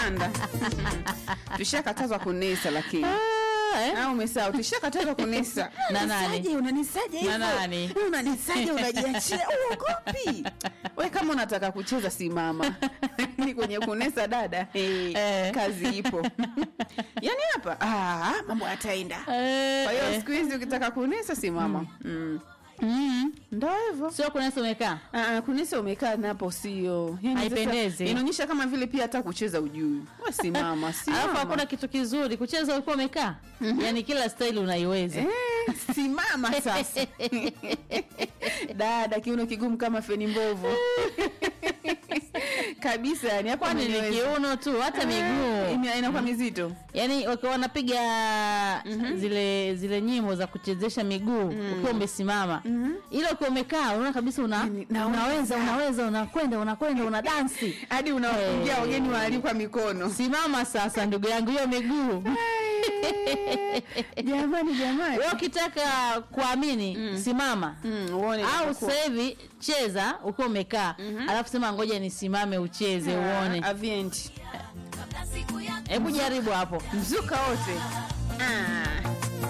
anda tushakatazwa kunesa lakini Ah, eh? au umesahau tushakatazwa kunesa Na nani? Unisaje, unanisaje hivyo? nani? Eh, unanisaje unajiachia uogopi we kama unataka kucheza simama ni kwenye kunesa dada hey, Eh. kazi ipo yani hapa ah, mambo yataenda Eh, kwa hiyo eh. siku hizi ukitaka kunesa simama mm. Mm. ndo hivyo sio kunesa umekaa Ah, kunisa umekaa napo sio Yani sasa Haipendezi. inaonyesha kama vile pia hata kucheza ujui we simama simama alafu hakuna kitu kizuri kucheza ulikuwa umekaa yaani kila staili unaiweza Eh, simama sasa dada kiuno kigumu kama feni mbovu kabisa yani hapo kwani ni ameniweza. kiuno tu hata Ah, miguu ina- inakuwa mizito yaani wakiwa wanapiga zile zile nyimbo za kuchezesha miguu ukiwa umesimama ila ukiwa umekaa unaona kabisa una, Yaani, naweza. unaweza unaweza unakwenda unakwenda una dansi hadi unawafungia Eh. wageni waalikwa mikono simama sasa ndugu yangu hiyo miguu jamani jamani wewe ukitaka kuamini simama Mm, uone au inapokuwa. sasa hivi cheza ukiwa umekaa alafu sema ngoja nisimame ucheze uone Ah, avient hebu jaribu hapo mzuka wote Ah.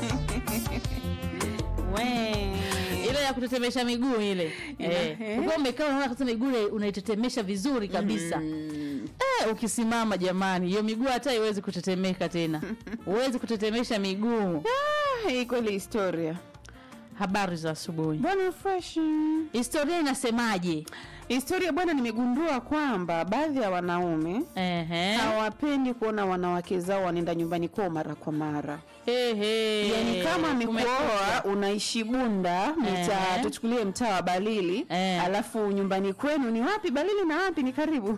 we ile ya kutetemesha miguu ile eh. eh. ukiwa umekaa unaona kabisa miguu ile unaitetemesha vizuri kabisa eh, ukisimama jamani hiyo miguu hata iwezi kutetemeka tena huwezi kutetemesha miguu Ah, hii kweli historia habari za asubuhi bwana fresh historia inasemaje historia bwana nimegundua kwamba baadhi ya wanaume Ehe. hawapendi kuona wanawake zao wanaenda nyumbani kwao mara kwa mara Ehe. yani kama Kumekucha. amekuoa unaishi bunda mtaa Ehe. tuchukulie mtaa wa balili Eh. alafu nyumbani kwenu ni wapi balili na wapi ni karibu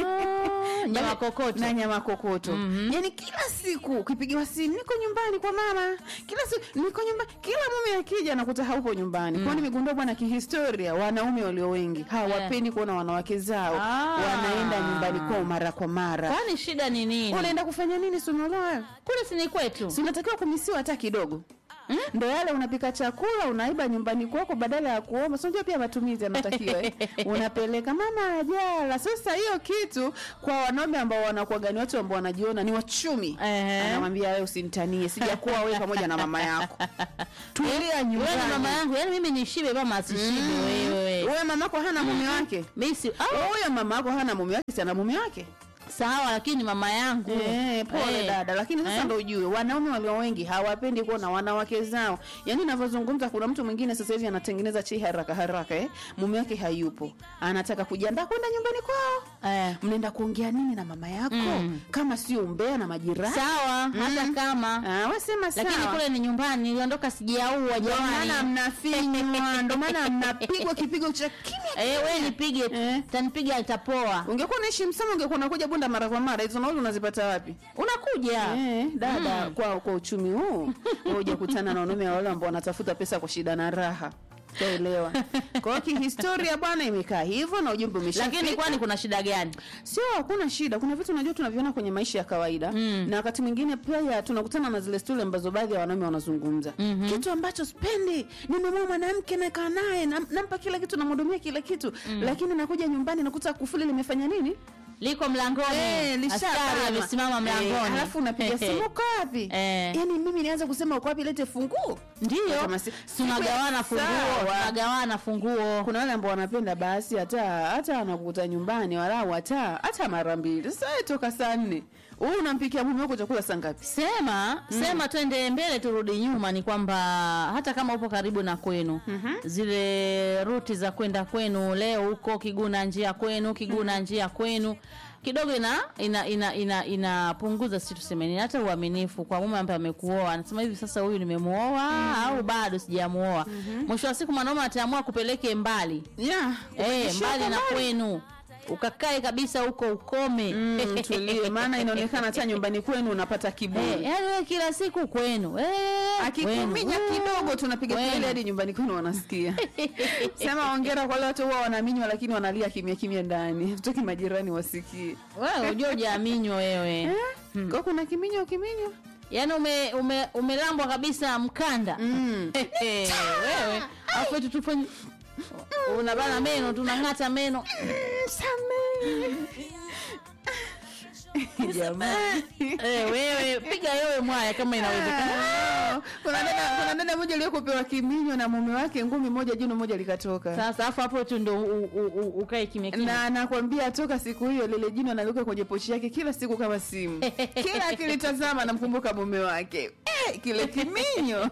Ah, nyama kokoto na nyama kokoto Mhm. yani kila siku ukipigiwa simu niko nyumbani kwa mama kila siku niko nyumbani kila mume akija nakuta haupo nyumbani mm. kwao nimegundua bwana kihistoria wanaume walio wengi hawapendi kuona wanawake zao Ah. wanaenda nyumbani kwao mara kwa mara kwani shida ni nini unaenda kufanya nini sunoloa kule sini kwetu si unatakiwa kumisiwa hata kidogo Mm? ndo yale unapika chakula unaiba nyumbani kwako badala ya kuomba sinajua pia matumizi yanatakiwa eh? unapeleka mama ajala sasa hiyo kitu kwa wanaume ambao wanakuwaga ni watu ambao wanajiona ni wachumi Ehe. anamwambia wewe usinitanie sijakuwa wewe pamoja na mama yako tulia wewe ni nyumbani mama yangu yani mimi nishibe mama asishibe wewe wewe mamako hana mume wake mimi si au huyo mama yako hana mume wake si ana mume wake sawa lakini mama yangu Eh, pole Eh. dada lakini sasa Eh. ndo ujue wanaume walio wengi hawapendi kuona wanawake zao yaani navyozungumza kuna mtu mwingine sasa hivi anatengeneza chei haraka haraka eh? mume wake hayupo anataka kujiandaa kwenda nyumbani kwao eh. mnaenda kuongea nini na mama yako Mm. kama sio umbea na majirani sawa hata kama Ah, wasema lakini sawa kule ni nyumbani niliondoka sijaua ndo maana jamani mnafinywa ndo maana mnapigwa kipigo cha kimya eh, we nipige tu Eh. tanipiga itapoa ungekuwa unaishi msama ungekuwa unakuja bunda mara kwa mara hizo nauli unazipata wapi unakuja Eh, dada kwa kwa uchumi huu wewe hujakutana na wanaume wale ambao wanatafuta pesa kwa shida na raha taelewa kwa hiyo kihistoria bwana imekaa hivyo na ujumbe umeshafika lakini kwani kuna shida gani sio hakuna shida kuna vitu unajua tunaviona kwenye maisha ya kawaida mm. na wakati mwingine pia tunakutana na zile stori ambazo baadhi ya wanaume wanazungumza mm-hmm. kitu ambacho spendi nimemua mwanamke nakaa naye nam- nampa kila kitu namhudumia kila kitu mm. lakini nakuja nyumbani nakuta kufuli limefanya nini liko mlangoni Eh, askari lishakama. amesimama mlangoni Eh, alafu unapiga simu uko wapi Eh. yaani mimi nianza kusema uko wapi lete funguo ndio Kama si- tunagawana funguo Sawa. tunagawana funguo kuna wale ambao wanapenda basi hata hata anakuta nyumbani walau hata hata mara mbili sasa wewe toka saa nne huu unampikia mume wako chakula saa ngapi sema sema twende mbele turudi nyuma ni kwamba hata kama upo karibu na kwenu zile ruti za kwenda kwenu leo huko kiguna njia kwenu kiguna njia kwenu kidogo ina ina ina ina inapunguza si tuseme nini hata uaminifu kwa mume ambaye amekuoa anasema hivi sasa huyu nimemuoa au bado sijamuoa mwisho wa siku mwanaume ataamua kupeleke mbali yeah, eh ukishia mbali kwa na kwenu ukakae kabisa huko ukome Mm, tulie maana inaonekana hata nyumbani kwenu unapata Eh, kiburi yaani wewe kila siku kwenu eh, akikuminya kwenu, kidogo tunapiga kwenu. kelele hadi nyumbani kwenu wanasikia sema ongera kwa wale watu huwa wanaminywa lakini wanalia kimya kimya ndani toki majirani wasikie wewe unajua hujaminywa wewe eh? kwa kuna kiminyo kiminyo yaani ume, ume, umelambwa kabisa mkanda mm. wewe afu eti tufanye unabana meno tunang'ata meno Samehe. jamani eh, wewe piga yowe mwaya kama inawezekana Ah, kuna dada kuna dada moja aliyokupewa kiminyo na mume wake ngumi moja jino moja likatoka sasa afu hapo tu ndo u- u- u- ukae kimya kimya na nakwambia toka siku hiyo lile jino analiweka kwenye pochi yake kila siku kama simu kila akilitazama anamkumbuka mume wake eh, kile kiminyo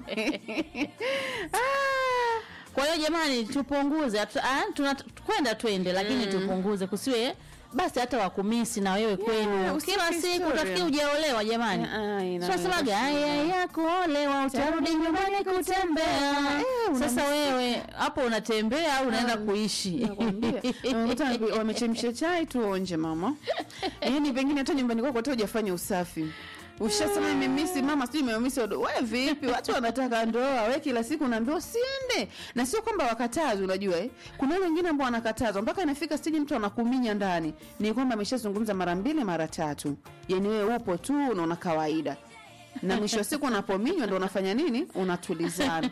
ah. kwa hiyo jamani tupunguze hatu- ah, tuna- kwenda twende lakini tupunguze kusiwe basi hata wakumisi na wewe kwenu usife kila siku historia. utafikia ujaolewa jamani Ah, ina- tunasemaga haya ya kuolewa utarudi nyumbani kutembea Eh, una sasa wewe hapo unatembea au unaenda kuishi Nakwambia. Unakuta wamechemsha chai tuonje mama yaani pengine hata nyumbani kwako hata hujafanya usafi ushasema imemisi mama sijui imemisi odo we vipi watu wanataka ndoa we kila siku unaambiwa usiende na sio kwamba wakatazi unajua eh? kuna wale wengine ambao wanakatazwa mpaka inafika stiji mtu anakuminya ndani ni kwamba ameshazungumza mara mbili mara tatu yani wewe upo tu unaona kawaida na mwisho wa siku unapominywa ndo unafanya nini unatulizana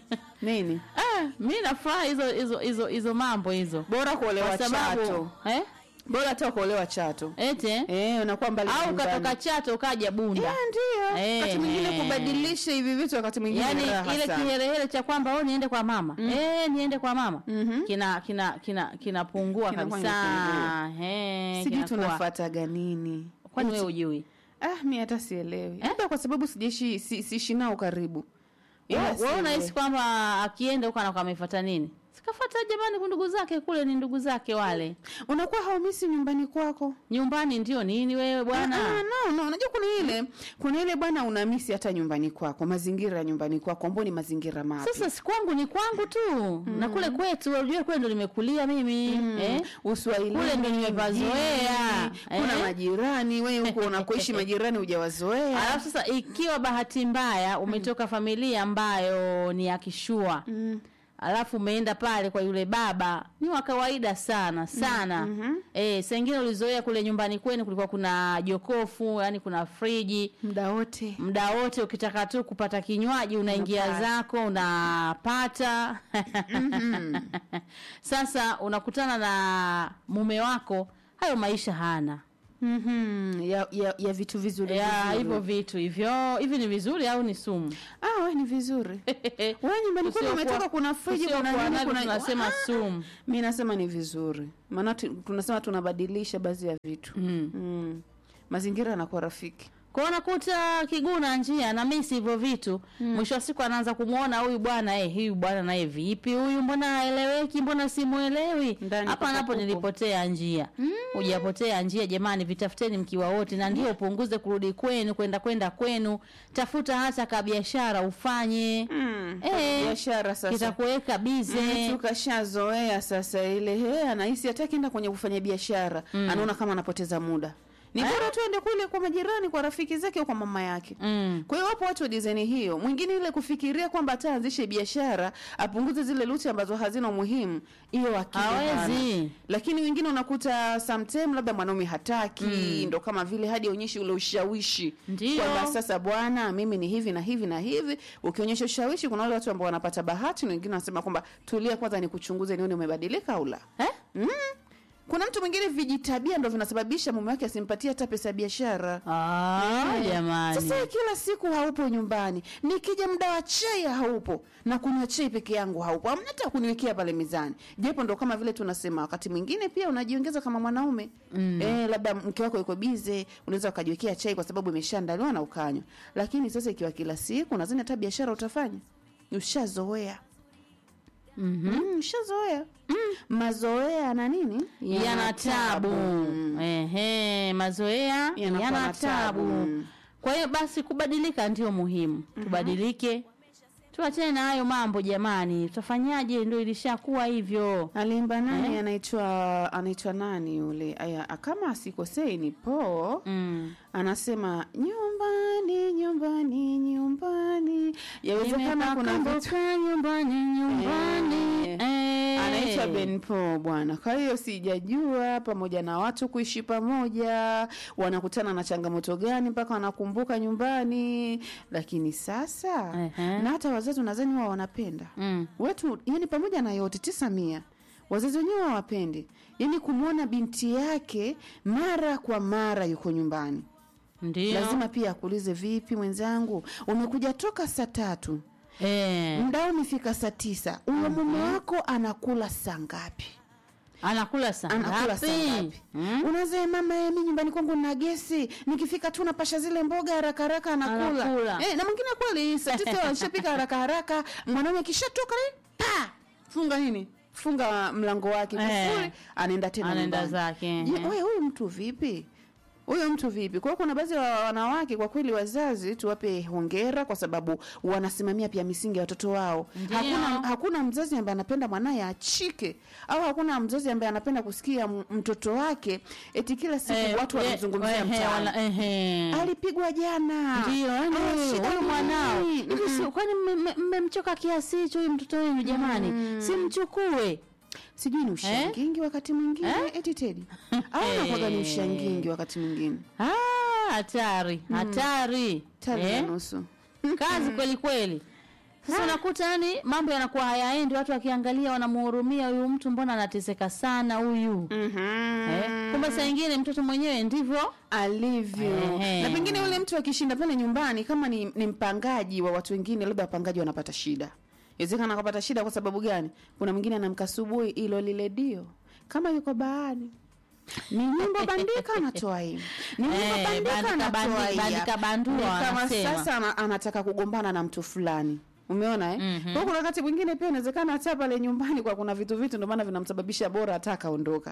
nini ah, mi nafuraha hizo hizo hizo hizo mambo hizo bora kuolewa kwa sababu chato eh? bora hata kuolewa chato ete eh, unakuwa mbali na au nyumbani. katoka chato ukaja bunda Yeah, ndio Eh, wakati mwingine eh. kubadilisha hivi vitu wakati mwingine yaani raha ile sana. kiherehere cha kwamba oh, niende kwa mama eh, niende kwa mama kina kina kina kinapungua Kinakuwa kabisa kinapungua. Eh, sijui kinakuwa- tunafataga nini kwani wewe ujui ah, mi hata sielewi labda kwa sababu sijaishi si, siishi nao karibu Ila wewe sielewi. unahisi kwamba akienda huko anakuwa amefuata nini sikafata jamani kwa ndugu zake kule ni ndugu zake wale unakuwa haumisi nyumbani kwako nyumbani ndio nini wewe bwana Ah, no, no, unajua kuna ile kuna ile bwana unamisi hata nyumbani kwako mazingira ya nyumbani kwako ambao ni mazingira mapya sasa si kwangu ni kwangu tu na kule kwetu unajua kule ndo nimekulia mimi eh? uswahilini Kule ndo nimepazoea, mjini, kuna eh? majirani wewe huko unakoishi majirani hujawazoea alafu sasa ikiwa bahati mbaya umetoka familia ambayo ni ya kishua Mm. alafu umeenda pale kwa yule baba ni wa kawaida sana sana mm-hmm. e, sengine ulizoea kule nyumbani kwenu kulikuwa kuna jokofu yani kuna friji muda wote muda wote ukitaka tu kupata kinywaji unaingia Unapata. zako unapata sasa unakutana na mume wako hayo maisha hana mm-hmm. ya, ya, ya vitu vizuri ya vizuri. hivyo vitu hivyo hivi ni vizuri au ni sumu ah, we ni vizuri wewe nyumbani kwenu Usiokuwa- umetoka kuna friji kuna usiokuwa nini navyo kuna tunasema Ah, sumu mi nasema ni vizuri maana tu- tunasema tunabadilisha baadhi ya vitu mm. mm. mazingira yanakuwa rafiki kwa unakuta kiguna njia na misi hivyo vitu mwisho wa siku anaanza kumwona huyu bwana eh, huyu bwana naye vipi huyu mbona haeleweki mbona simuelewi Ndani hapa napo kupo-kupo. nilipotea njia hujapotea njia jamani vitafuteni mkiwa wote na ndio upunguze kurudi kwenu kwenda kwenda kwenu tafuta hata kabiashara ufanye mm. Eh, biashara sasa kitakuweka bize mtu kashazoea sasa ile he anahisi hata akienda kwenye kufanya biashara anaona kama anapoteza muda ni bora tu ende kule kwa majirani kwa rafiki zake au kwa mama yake mm. kwa hiyo wapo watu wa dizaini hiyo mwingine ile kufikiria kwamba ataanzishe biashara apunguze zile luti ambazo hazina umuhimu hiyo akili hana. hawezi lakini wengine unakuta sometime labda mwanaume hataki ndo kama vile hadi aonyeshe ule ushawishi Ndio. kwamba sasa bwana mimi ni hivi na hivi na hivi ukionyesha ushawishi kuna wale watu ambao wanapata bahati na wengine wanasema kwamba tulia kwanza nikuchunguze nione umebadilika au la eh? mm. kuna mtu mwingine vijitabia ndo vinasababisha mume wake asimpatie hata pesa ya biashara ah, Eh, jamani Sasa wewe kila siku haupo nyumbani, nikija muda wa chai haupo, na kunywa chai peke yangu haupo, hamna hata kuniwekea pale mezani. Japo ndo kama vile tunasema, wakati mwingine pia unajiongeza kama mwanaume mm. Eh, labda mke wako yuko bize, unaweza ukajiwekea chai kwa sababu imeshaandaliwa na ukanywa. Lakini sasa ikiwa kila siku, nadhani hata biashara utafanya, ushazoea Mhm. mm, ushazoea mm. Mazoea na nini yana tabu ehe mazoea Yanakuwa yana na tabu. tabu kwa hiyo basi kubadilika ndio muhimu tubadilike tuachane na hayo mambo jamani tutafanyaje ndio ilishakuwa hivyo Aliimba nani? Anaitwa anaitwa nani yule? Aya, kama asikosei ni Po. mm. Anasema nyumbani, nyumbani, nyumbani. Yawezekana kuna vitu Nimepakumbuka nyumbani nyumbani Eh. Eh. anaitwa Ben Po bwana. Kwa hiyo sijajua pamoja na watu kuishi pamoja wanakutana na changamoto gani mpaka wanakumbuka nyumbani, lakini sasa Ehe. na hata wazazi nadhani wao wanapenda mm. wetu, yani pamoja na yote tisa mia wazazi wenyewe hawapendi yaani kumwona binti yake mara kwa mara yuko nyumbani ndio lazima pia akuulize vipi mwenzangu umekuja toka saa tatu eh, mda umefika saa tisa huyo mume wako anakula saa ngapi anakula saa anakula saa ngapi? ngapi Mm? unaze mama eh, mi nyumbani kwangu na gesi nikifika tu napasha zile mboga haraka haraka anakula, Anakula. Eh, na mwingine kweli saa tisa alishapika haraka haraka mwanaume akishatoka eh, pa funga nini funga mlango wake Eh. kufuri anaenda tena Anaenda nyumbani. zake, Je, eh. wewe huyu mtu vipi huyo mtu vipi kwa hiyo kuna baadhi ya wanawake kwa kweli wazazi tuwape hongera kwa sababu wanasimamia pia misingi ya watoto wao Ndio. hakuna, hakuna mzazi ambaye anapenda mwanaye achike au hakuna mzazi ambaye anapenda kusikia m- mtoto wake eti kila siku Eh, watu eh, wanamzungumzia ehe, mtaani wala- ehe. alipigwa jana ndio yani Ah, huyu shida huyu ni mwanao nini? hivi si kwani mme- mme- mmemchoka kiasi hicho huyu mtoto wenu jamani simchukue sijui ni ushangingi wakati mwingine Eh? eti tedi au nakwaga ni ushangingi wakati mwingine Ah, hatari hatari tari na Eh? nusu kazi kweli kweli sasa unakuta yani mambo yanakuwa hayaendi watu wakiangalia wanamuhurumia huyu mtu mbona anateseka sana huyu eh? kumbe saa ingine mtoto mwenyewe ndivyo alivyo Ehe. na pengine yule mtu akishinda pale nyumbani kama ni, ni mpangaji wa watu wengine labda wapangaji wanapata shida inawezekana akapata shida kwa sababu gani kuna mwingine anamka asubuhi ilo lile dio kama yuko baani ni nyimbo bandika anatoa hii ni nyimbo Eh, bandika bandika anatoa bandi- hii bandika bandua Ni kama wanasema. sasa ana, anataka kugombana na mtu fulani umeona eh? Mhm. kwa hiyo kuna wakati mwingine pia inawezekana hata pale nyumbani kwa kuna vitu vitu ndio maana vinamsababisha bora hata akaondoka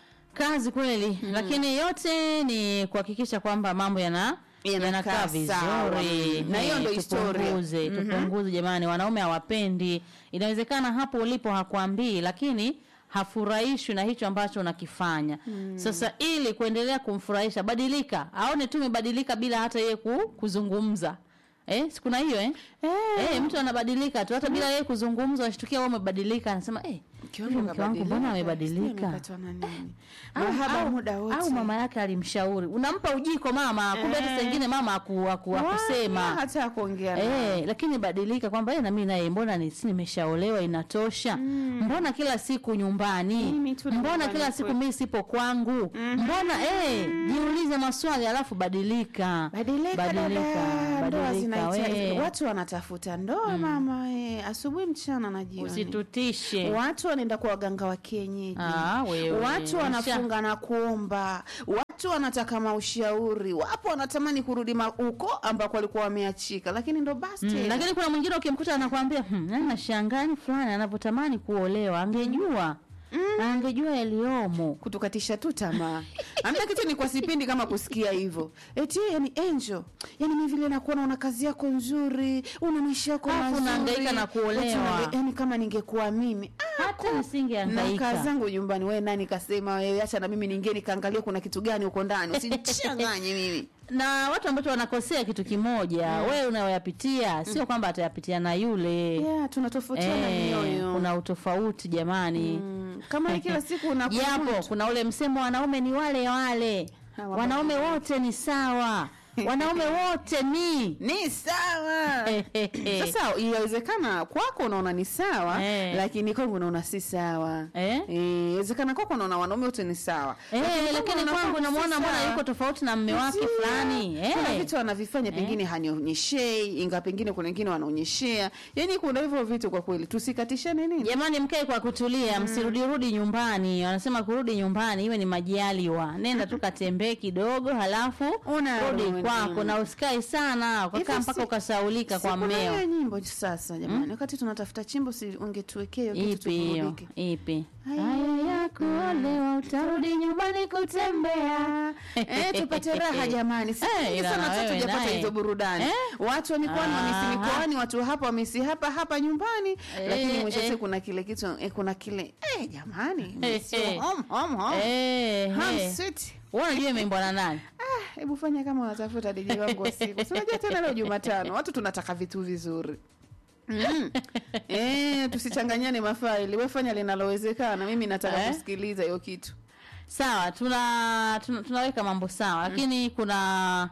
kazi kweli lakini yote ni kuhakikisha kwamba mambo yana Yanakaa yanakaa sawa. vizuri Na hiyo Eh, ndo historia. tupunguze tupunguze jamani wanaume hawapendi inawezekana hapo ulipo hakuambii lakini hafurahishwi na hicho ambacho unakifanya sasa ili kuendelea kumfurahisha badilika aone tu umebadilika bila hata yeye ku, kuzungumza eh, sikuna hiyo eh? Eh, mtu anabadilika tu hata bila yeye kuzungumza washtukia wewe umebadilika anasema eh, Mke huyu mke wangu mbona amebadilika Amepatwa na nini? au, Mahaba au, muda wote. au mama yake alimshauri unampa ujiko mama kumbe hata saa ingine mama aku, aku, Wala akusema hata kuongea naye. Eh, lakini badilika kwamba eh, na mimi naye mbona ni si nimeshaolewa inatosha mbona kila siku nyumbani Mimi tu na mbona nyumbani kila siku kwetu. mimi sipo kwangu mbona eh, jiulize maswali alafu badilika Badilika dada, ndoa badilika zinahitaji we. watu wanatafuta ndoa mama eh, asubuhi mchana na jioni. usitutishe Watu wanaenda kwa waganga wa kienyeji. Ah, wewe. Watu Usha- wanafunga na kuomba. Watu wanataka maushauri. Wapo wanatamani kurudi ma- huko ambako walikuwa wameachika, lakini ndo basi Mm, tena. lakini kuna mwingine ukimkuta anakwambia hmm, yani nashangaa ni fulani anavyotamani kuolewa angejua angejua yaliyomo kutukatisha tu tamaa. Amna kitu ni kwa sipendi kama kusikia hivyo. Eti yani Angel, yani mimi vile nakuona una kazi yako nzuri, una maisha yako Alafu mazuri. unahangaika na kuolewa. Eti unahangaika- Yani kama ningekuwa mimi, ah, hata na kaa nisingeangaika zangu nyumbani. Wewe nani kasema wewe, acha na mimi ningie nikaangalia kuna kitu gani huko ndani, usinichanganye mimi. na watu ambao wanakosea kitu kimoja wewe unayoyapitia sio kwamba atayapitia na yule Yeah, tunatofautiana Eh, mioyo. kuna utofauti jamani Mm, kama ni kila siku unakuwa japo kuna ule msemo wanaume ni wale wale Hawa wanaume wote ni sawa wanaume wote ni ni sawa. Sasa inawezekana kwako unaona ni sawa Eh. lakini kwangu unaona si sawa. Eh? Eh, inawezekana kwako unaona wanaume wote ni sawa. Eh, kwangu lakini unaona kwangu si namuona mbona sawa. yuko tofauti na mme wake Ndio. fulani Kuna eh. vitu anavifanya pengine hanionyeshei, inga pengine kuna wengine wanaonyeshea. Yaani kuna hivyo vitu kwa kweli. Tusikatishane nini? Jamani, mkae kwa kutulia, msirudirudi nyumbani. Wanasema kurudi nyumbani iwe ni majaliwa. Nenda tu katembee kidogo, halafu Unarudi. rudi kwako, na usikae sana ukakaa Hivyo mpaka si- ukasahulika kwa Si kuna hiyo mmeo. nyimbo sasa jamani. Wakati tunatafuta chimbo si ungetuwekea hiyo kitu Ipi hiyo? tuburudike. Ipi? Haya Haya ya kuolewa, utarudi nyumbani kutembea. eh, tupate raha jamani. Siku Eh, nyingi ila sana na hata wewe tujapata naye. hizo burudani. Eh? Watu wa mikoani wamisi Aha. mikoani, watu hapa wamisi hapa hapa nyumbani, lakini mwisho wa eh. siku kuna kile kitu eh, kuna kile eh, jamani, Eh, sio eh. home home home. Eh, Home eh. sweet. Wewe unajua imeimbwa na nani? Ah, hebu fanya kama unatafuta DJ wangu wa siku. Si unajua tena leo Jumatano, watu tunataka vitu vizuri. Mm. Eh, tusichanganyane mafaili. Wewe fanya linalowezekana, mimi nataka Eh? kusikiliza hiyo kitu. Sawa, tuna, tuna tunaweka mambo sawa, lakini kuna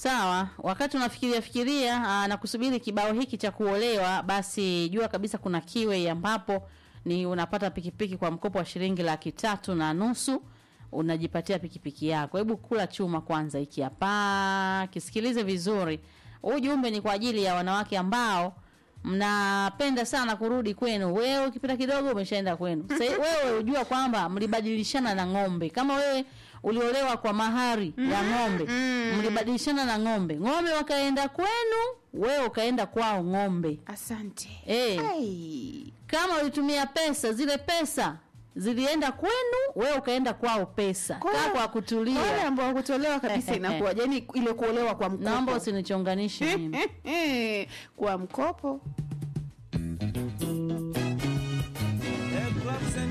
Sawa, wakati unafikiria fikiria aa, na kusubiri kibao hiki cha kuolewa, basi jua kabisa kuna kiwe ambapo ni unapata pikipiki kwa mkopo wa shilingi laki tatu na nusu unajipatia pikipiki yako. Hebu kula chuma kwanza, hiki hapa, kisikilize vizuri. Huu ujumbe ni kwa ajili ya wanawake ambao mnapenda sana kurudi kwenu. Wewe ukipita kidogo umeshaenda kwenu. Sasa wewe ujua kwamba mlibadilishana na ng'ombe. Kama wewe uliolewa kwa mahari ya ng'ombe, mlibadilishana na ng'ombe. Ng'ombe wakaenda kwenu, wewe ukaenda kwao ng'ombe. asante Eh. Ai. Kama ulitumia pesa, zile pesa zilienda kwenu, wewe ukaenda kwao pesa. Kwa- Kaa kwa Kwa wale kutulia. ambao hakutolewa kabisa inakuwa yani ile kuolewa kwa mkopo Naomba usinichonganishe mimi. kwa mkopo